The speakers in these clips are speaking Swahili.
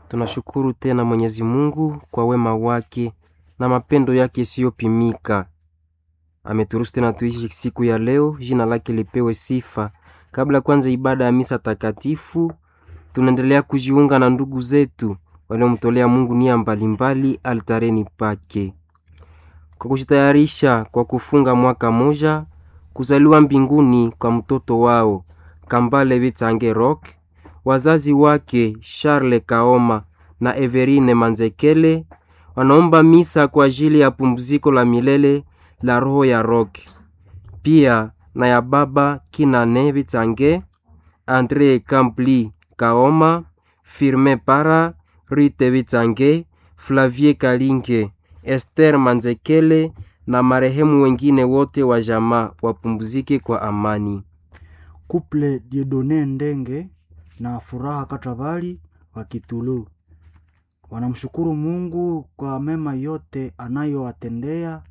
Tunashukuru tena Mwenyezi Mungu kwa wema wake na mapendo yake isiyopimika. Ameturuhusu tena tuishi siku ya leo, jina lake lipewe sifa. Kabla kwanza ibada ya misa takatifu, tunaendelea kujiunga na ndugu zetu waliomtolea Mungu nia mbalimbali altareni pake, kwa kujitayarisha kwa kufunga mwaka moja kuzaliwa mbinguni kwa mtoto wao Kambale Bitange Rock, wazazi wake Charles Kaoma na Everine Manzekele wanaomba misa kwa ajili ya pumziko la milele la roho ya Rock, pia na ya baba Kinane Bitange, Andre Kampli Kaoma, Firme Para, Rite Bitange, Flavie Kalinge, Esther Manzekele na marehemu wengine wote wa jamaa wapumzike kwa amani. Kuple Diedone Ndenge na Furaha Katabali wa Kitulu wanamshukuru Mungu kwa mema yote anayowatendea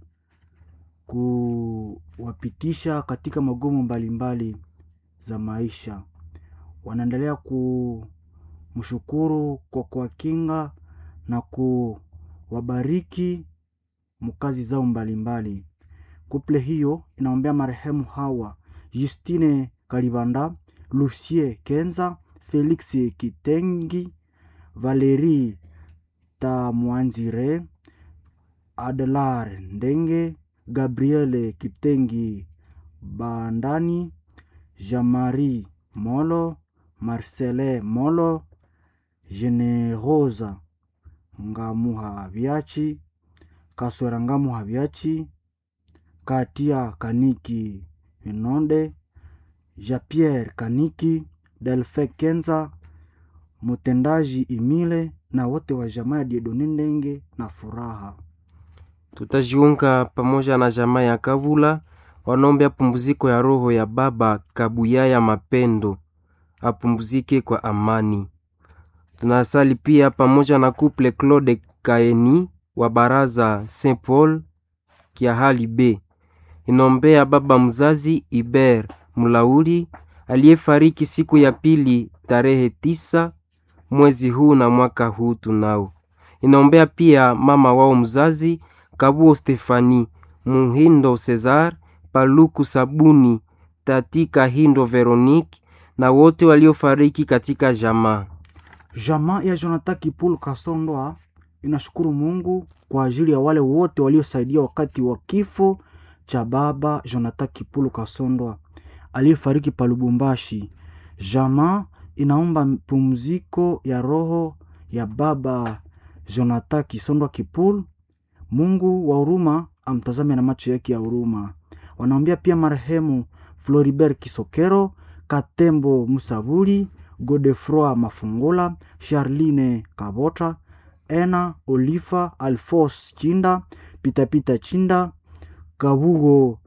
kuwapitisha katika magumu mbalimbali za maisha. Wanaendelea kumshukuru kwa kuwakinga na kuwabariki mkazi zao mbalimbali. Kuple hiyo inaombea marehemu hawa Justine Kalibanda, Lucie Kenza, Felix Kitengi, Valerie Tamwanzire, Adelar Ndenge, Gabriele Kitengi Bandani, Jean-Marie Molo, Marcele Molo, Generosa Ngamuha Biachi, Kaswera Ngamuha Biachi, Katia Kaniki Inonde, Jean-Pierre Kaniki, Delfe Kenza, mtendaji Imile na wote wa jamaa ya Diedone Ndenge na Furaha. Tutajiunga pamoja na jamaa ya Kavula wanaombea pumziko ya roho ya baba Kabuyaya Mapendo apumzike kwa amani. Tunasali pia pamoja na couple Claude Kaeni wa baraza Saint Paul Kiahali B inombea baba mzazi Iber Mulauli aliyefariki siku ya pili tarehe tisa mwezi huu na mwaka huu tunao. Inaombea pia mama wao mzazi Kabuo Stefani Muhindo Cesar Paluku Sabuni Tati Kahindo Veronique na wote waliofariki katika jamaa. Jamaa ya Jonathan Kipulu Kasondoa inashukuru Mungu kwa ajili ya wale wote waliosaidia wakati wa kifo cha baba Jonathan Kipulu Kasondoa aliyefariki pa Lubumbashi. Jamaa inaomba pumziko ya roho ya baba Jonathan Kisondwa Kipulu. Mungu wa huruma amtazame na macho yake ya huruma. Wanaombea pia marehemu Floribert Kisokero, Katembo Musabuli, Godefroi Mafungula, Charline Kabota, Ena Olifa, Alfos Chinda, Pitapita Chinda, Kabugo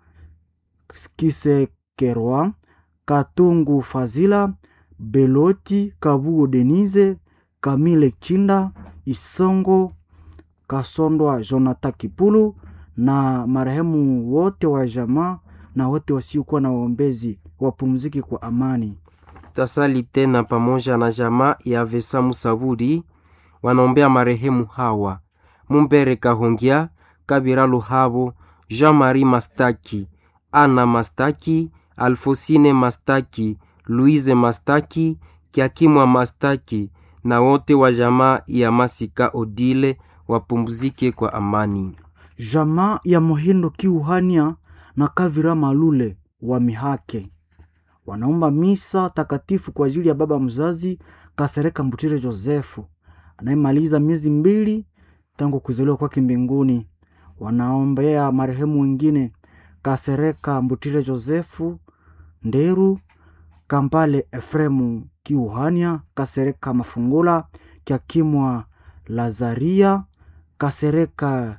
Kisekerwa, Katungu Fazila, Beloti Kabugo Denise, Kamile Chinda, Isongo Kasondwa Jonathan Kipulu na marehemu wote wa jamaa na wote wasiokuwa na waombezi wapumzike kwa amani. Tutasali tena pamoja na jamaa ya Vesa Musaburi wanaombea marehemu hawa Mumbere Kahongia, Kabira Luhabo, Jean-Marie Mastaki, Ana Mastaki, Alfosine Mastaki, Louise Mastaki, Kiakimwa Mastaki na wote wa jamaa ya Masika Odile wapumzike kwa amani. Jamaa ya Mohindo Kiuhania na Kavira Malule wa Mihake wanaomba misa takatifu kwa ajili ya baba mzazi Kasereka Mbutire Josefu anayemaliza miezi mbili tangu kuzaliwa kwake mbinguni. Wanaombea marehemu wengine Kasereka Mbutire Josefu Nderu, Kampale Efremu Kiuhania, Kasereka Mafungula, Kyakimwa Lazaria, Kasereka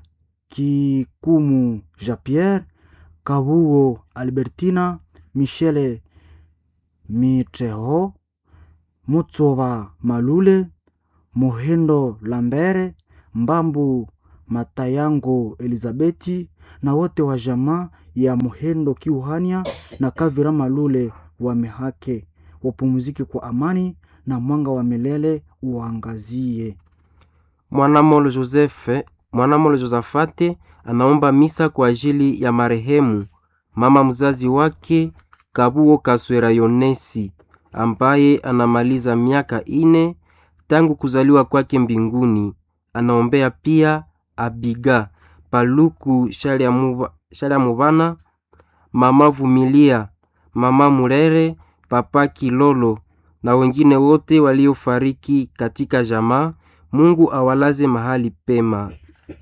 Kikumu Jean Pierre, Kabuo Albertina, Michele Mitreho, Mutsova Malule, Mohendo Lambere, Mbambu Matayango Elizabeti na wote wa jamaa ya Mohendo Kiuhania na Kavira Malule wa Mehake wapumzike kwa amani na mwanga wa milele uangazie. Mwanamolo Josefe, Mwanamolo Josafate anaomba misa kwa ajili ya marehemu mama mzazi wake Kabuo Kaswera Yonesi ambaye anamaliza miaka ine tangu kuzaliwa kwake mbinguni. Anaombea pia Abiga Paluku Shalya Mubana, mama Vumilia, mama Murere, papa Kilolo na wengine wote waliofariki katika jamaa. Mungu awalaze mahali pema.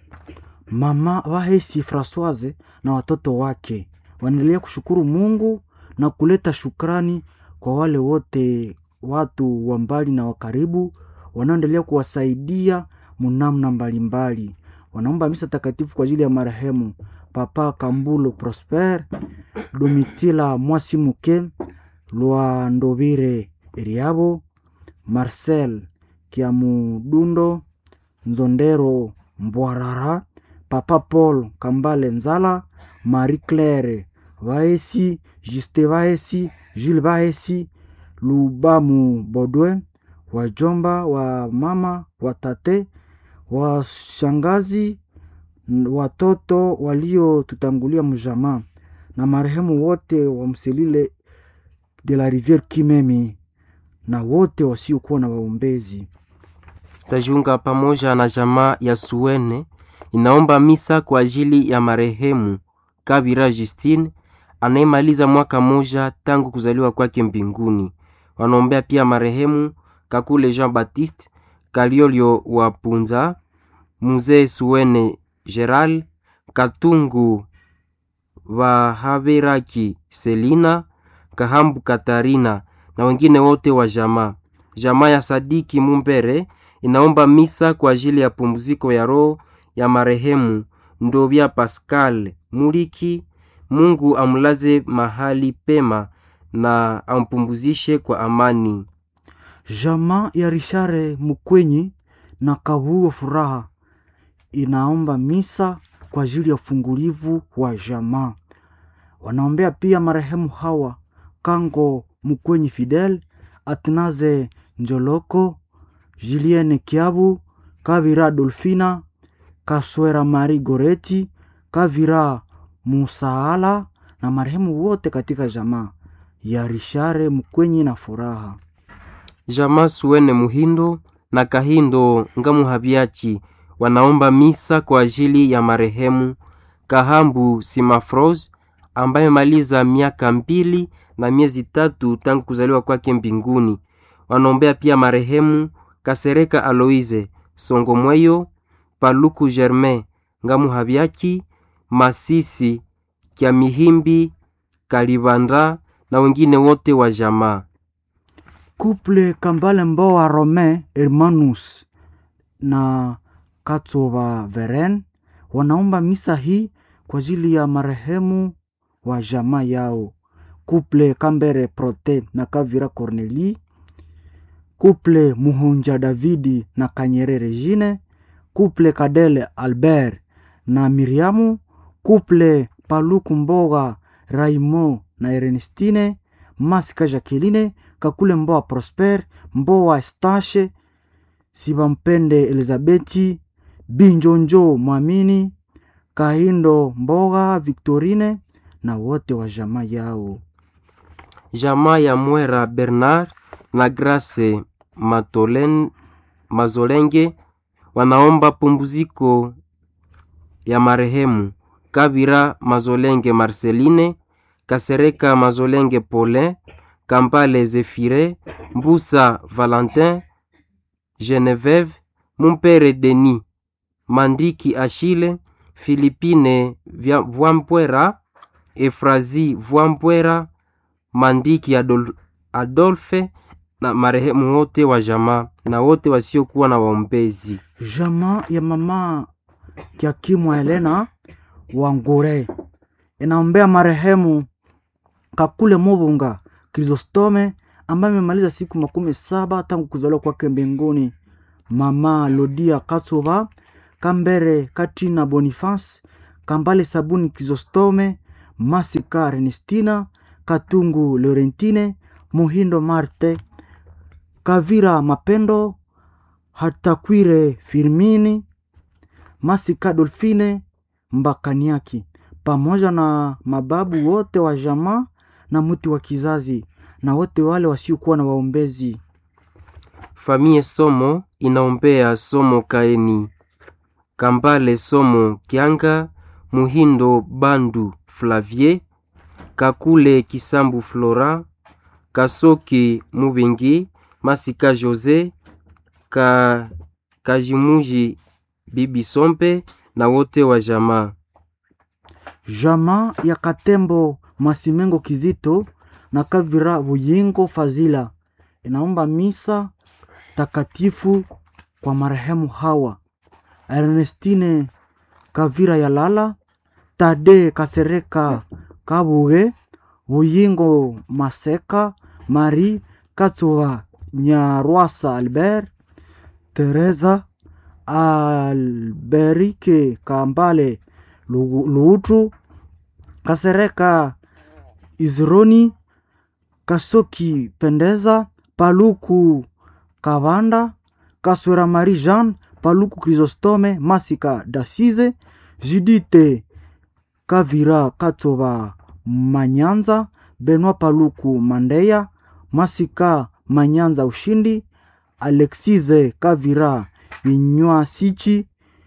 Mama Wahesi Francoise na watoto wake wanaendelea kushukuru Mungu na kuleta shukrani kwa wale wote watu wa mbali na wa karibu wanaoendelea kuwasaidia munamna mbalimbali. Wanaomba misa takatifu kwa ajili ya marehemu Papa Kambulo Prosper, Domitila Mwasimuke, Lwandovire Eriabo, Marcel Kiamudundo, Nzondero Mbwarara, Papa Paul Kambale Nzala, Marie Claire Vaesi, Juste Vaesi, Jules Vaesi, Lubamu Bodwe, wajomba wa mama, watate, washangazi, watoto waliotutangulia mjamaa na marehemu wote wa Mselile de la Riviere Kimemi na wote wasiokuwa na waombezi. Tajiunga pamoja na jamaa ya Suene inaomba misa kwa ajili ya marehemu Kabira Justine anayemaliza mwaka moja tangu kuzaliwa kwake mbinguni. Wanaombea pia marehemu Kakule Jean Baptiste Kaliolio wa Punza, Muzee Suene Geral Katungu Vahaveraki Selina Kahambu Katarina na wengine wote wa jamaa. Jamaa ya Sadiki Mumbere inaomba misa kwa ajili ya pumziko ya roho ya marehemu Ndovya Pascal Muliki. Mungu amlaze mahali pema na ampumzishe kwa amani. Jamaa ya Rishare Mukwenyi na Kavuo Furaha inaomba misa kwa ajili ya ufungulivu wa jamaa. Wanaombea pia marehemu hawa Kango Mukwenyi Fidel, Atnaze Njoloko, Julienne Kiabu, Kavira Dolfina, Kaswera Mari Goreti, Kavira Musaala na marehemu wote katika jamaa ya Rishare Mukwenyi na Furaha. Jamaa Suene Muhindo na Kahindo Ngamuhabyachi wanaomba misa kwa ajili ya marehemu Kahambu Simafros ambaye maliza miaka mbili na miezi tatu tangu kuzaliwa kwake mbinguni. Wanaombea pia marehemu Kasereka Aloise Songomweyo, Paluku Germain Ngamuhabyaki, Masisi Kya Mihimbi Kalibanda na wengine wote wa jamaa. Couple Kambale Mboa Romain Hermanus na Katova Veren wanaomba misa hii kwa ajili ya marehemu wa jamaa yao. Couple Kambere Prote na Kavira Corneli, Couple Muhunja Davidi na Kanyere Regine, Couple Kadele Albert na Miriamu, Couple Paluku Mboga Raimo na Ernestine, Masika Jacqueline, Kakule Mboa Prosper, Mboa Estache, Sibampende Elizabeti, Binjonjo Mwamini, Kahindo Mboga Victorine na wote wa jamaa yao. Jamaa ya Mwera Bernard na Grace Matolen, Mazolenge wanaomba pumbuziko ya marehemu Kabira Mazolenge Marceline, Kasereka Mazolenge Paulin, Kampale Zefire, Mbusa Valentin, Geneveve, Mumpere Denis, Mandiki Achille, Philipine Vwampwera, Efrazi Vwampwera, Mandiki Adol Adolphe na marehemu wote wa jamaa na wote wasiokuwa na waombezi. Jamaa ya mama Kiakimwa Helena Wangure inaombea marehemu Kakule Mubunga Krisostome ambaye amemaliza siku makumi saba tangu kuzaliwa kwake mbinguni. Mama Lodia Katova Kambere Katrina Boniface Kambale Sabuni Krisostome Masika Ernestina Katungu Laurentine Muhindo Marte Kavira Mapendo Hatakwire Firmini, Masika Dolfine Mbakaniaki, pamoja na mababu wote wa jamaa na mti wa kizazi na wote wale wasiokuwa na waombezi. Famie Somo inaombea Somo Kaeni, Kambale Somo Kianga, Muhindo Bandu Flavie, Kakule Kisambu Flora, Kasoki Mubingi, Masika Jose, Ka Kajimuji Bibi Sompe na wote wa jamaa. Jamaa ya Katembo Masimengo Kizito na Kavira Buyingo Fazila inaomba misa takatifu kwa marehemu hawa Ernestine Kavira Yalala, Tade Kasereka Kabuge, Buyingo Maseka, Marie Katsuva Nyarwasa Albert, Teresa Alberike Kambale Lu- Luutu, Kasereka Izroni, Kasoki Pendeza, Paluku Kavanda, Kaswera Marie Jean, Paluku Chrysostome, Masika Dasize, Judite Kavira Katova Manyanza, Benoit Paluku Mandeya, Masika Manyanza Ushindi, Alexize Kavira Vinywa Sichi,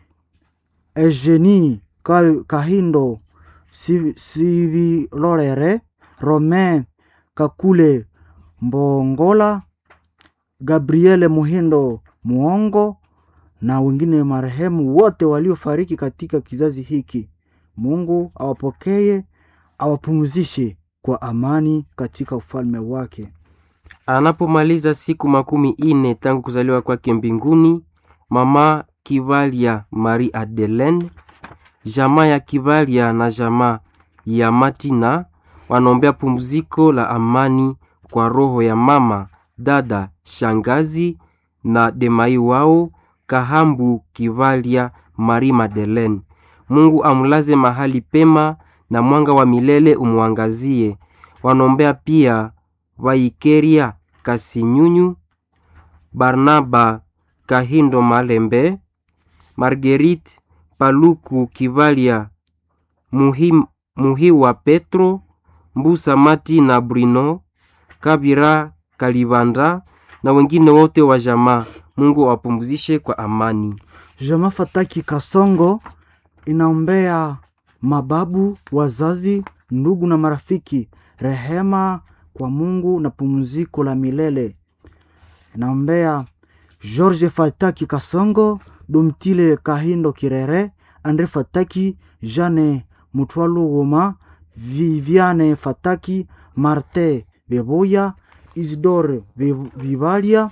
Eugenie Ka- Kahindo Si- Sivilorere, Romain Kakule Mbongola, Gabriele Muhindo Muongo na wengine marehemu wote waliofariki katika kizazi hiki. Mungu awapokee, awapumzishe kwa amani katika ufalme wake. Anapomaliza siku makumi ine tangu kuzaliwa kwake mbinguni, mama Kivalia Marie Adelaine, jamaa ya Kivalia na jamaa ya Matina wanaombea pumziko la amani kwa roho ya mama, dada, shangazi na demai wao Kahambu Kivalia Marie Madeleine. Mungu amlaze mahali pema na mwanga wa milele umwangazie. Wanaombea pia Vaikeria Kasinyunyu, Barnaba Kahindo Malembe, Marguerite Paluku Kivalia, Muhi, Muhiwa Petro, Mbusa Mati na Bruno, Kabira Kalibanda na wengine wote wa jamaa. Mungu awapumzishe kwa amani. Jamaa Fataki Kasongo inaombea mababu, wazazi, ndugu na marafiki rehema kwa Mungu na pumziko la milele. Inaombea George Fataki Kasongo, Dumtile Kahindo Kirere, Andre Fataki, Jane Mutwalo Woma, Viviane Fataki, Marte Beboya, Isidore Viv- Vivalia,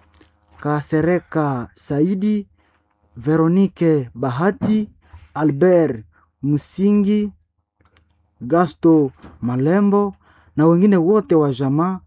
Kasereka Saidi, Veronike Bahati, Albert Musingi, Gasto Malembo na wengine wote wa jamaa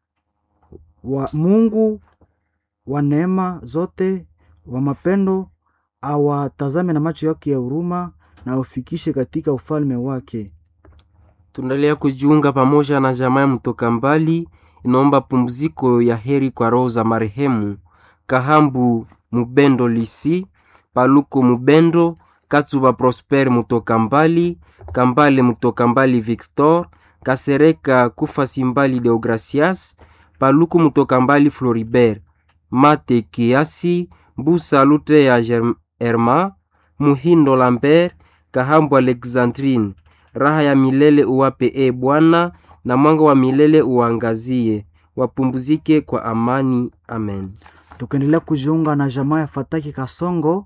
wa Mungu wa neema zote wa mapendo awatazame na macho yake ya huruma na aufikishe katika ufalme wake. Tunaendelea kujiunga pamoja na jamaa ya mtoka mbali, inaomba pumziko ya heri kwa roho za marehemu Kahambu Mubendo Lisi, Paluko Mubendo, Katsuba Prosper mutoka mbali, Kambale mutoka mbali Victor, Kasereka Kufa Simbali Deogracias, Paluku mutoka mbali Floribert, Mate Kiasi, Mbusa Lute ya Germ- Herma, Muhindo Lambert, Kahambu Alexandrine, raha ya milele uwape e Bwana, na mwanga wa milele uangazie, wapumzike kwa amani. Amen. Tukaendelea kujiunga na jamaa ya Fataki Kasongo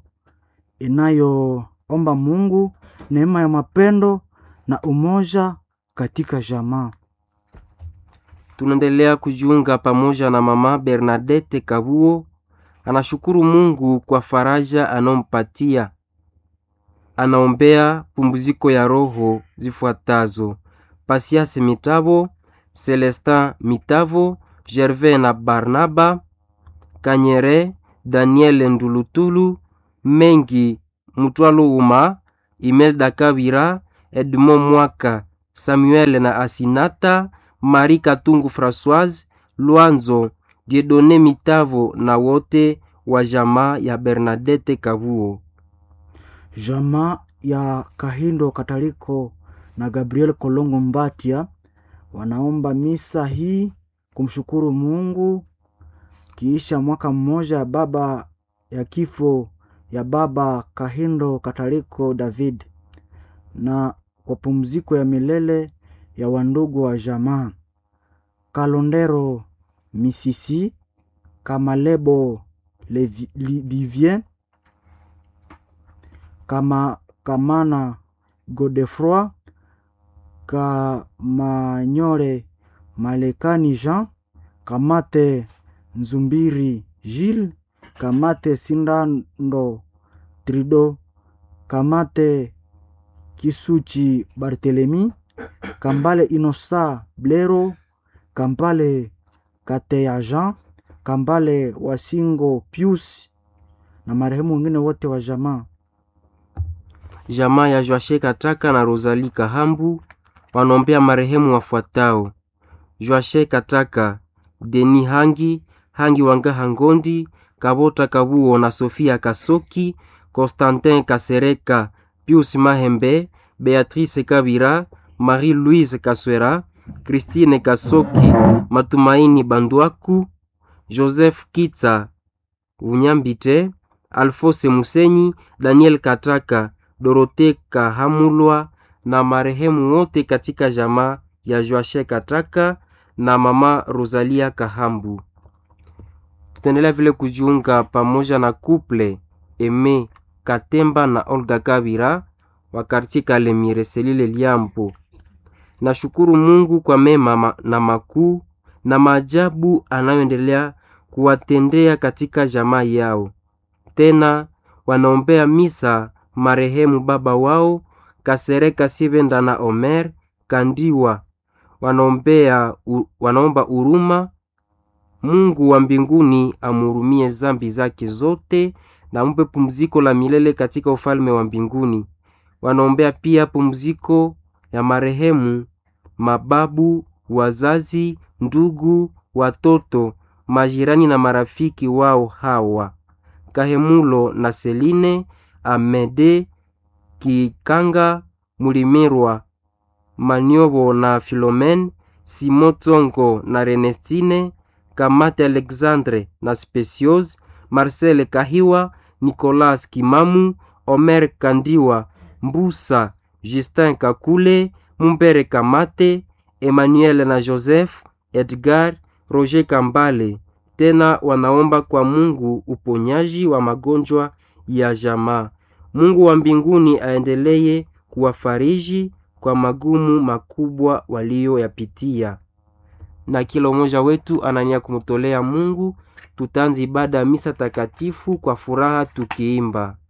inayoomba Mungu neema ya mapendo na umoja katika jamaa. Tunaendelea kujiunga pamoja na mama Bernadette Kabuo, anashukuru Mungu kwa faraja anaompatia. Anaombea pumziko ya roho zifuatazo: Pasiase Mitavo, Celestin Mitavo, Gervais na Barnaba Kanyere, Daniel Ndulutulu, Mengi Mutwalo Uma, Imelda Kabira, Edmond Mwaka, Samuel na Asinata, Marie Katungu Françoise, Luanzo, Diedone Mitavo na wote wa jamaa ya Bernadette Kabuo. Jamaa ya Kahindo Kataliko na Gabriel Kolongo Mbatia wanaomba misa hii kumshukuru Mungu kiisha mwaka mmoja ya baba ya kifo ya baba Kahindo Kataliko David na kwa pumziko ya milele ya wandugu wa jamaa Kalondero Misisi Kamalebo Levi- Li- Vivien kama Kamana Godefroy Kamanyore Malekani Jean Kamate Nzumbiri Gilles Kamate Sindando Trido Kamate Kisuchi Barthelemy Kambale Inosa Blero Kambale Kateya Jean Kambale Wasingo Pius na marehemu wengine wote wa jamaa. Jamaa ya Joashe Kataka na Rosalie Kahambu wanaombea marehemu wafuatao: Joashe Kataka, Deni Hangi, Hangi Wangaha Ngondi, Kabota Kabuo na Sofia Kasoki, Constantin Kasereka, Pius Mahembe, Beatrice Kabira, Marie-Louise Kaswera, Christine Kasoki, Matumaini Bandwaku, Joseph Kitsa Unyambite, Alfose Musenyi, Daniel Kataka, Dorote Kahamulwa na marehemu wote katika jamaa ya Joashe Kataka na mama Rosalia Kahambu. Tutaendelea vile kujiunga pamoja na couple Eme Katemba na Olga Kabira wa kartie Kalemire Selile Liampo. Nashukuru Mungu kwa mema ma- na makuu na maajabu anayoendelea kuwatendea katika jamaa yao. Tena wanaombea misa marehemu baba wao Kasereka Sibenda na Omer Kandiwa. Wanaombea u, wanaomba huruma Mungu wa mbinguni amhurumie zambi zake zote na ampe pumziko la milele katika ufalme wa mbinguni. Wanaombea pia pumziko ya marehemu mababu, wazazi, ndugu, watoto, majirani na marafiki wao hawa Kahemulo na Seline, Amede, Kikanga, Mulimirwa, Maniobo na Filomen, Simon Tsongo na Renestine, Kamate Alexandre na Specios, Marcel Kahiwa, Nicolas Kimamu, Omer Kandiwa, Mbusa, Justin Kakule, Mumbere Kamate, Emmanuel na Joseph, Edgar, Roger Kambale. Tena wanaomba kwa Mungu uponyaji wa magonjwa ya jamaa. Mungu wa mbinguni aendelee kuwafariji kwa magumu makubwa walioyapitia na kila mmoja wetu anania kumtolea Mungu. Tutaanza ibada ya misa takatifu kwa furaha tukiimba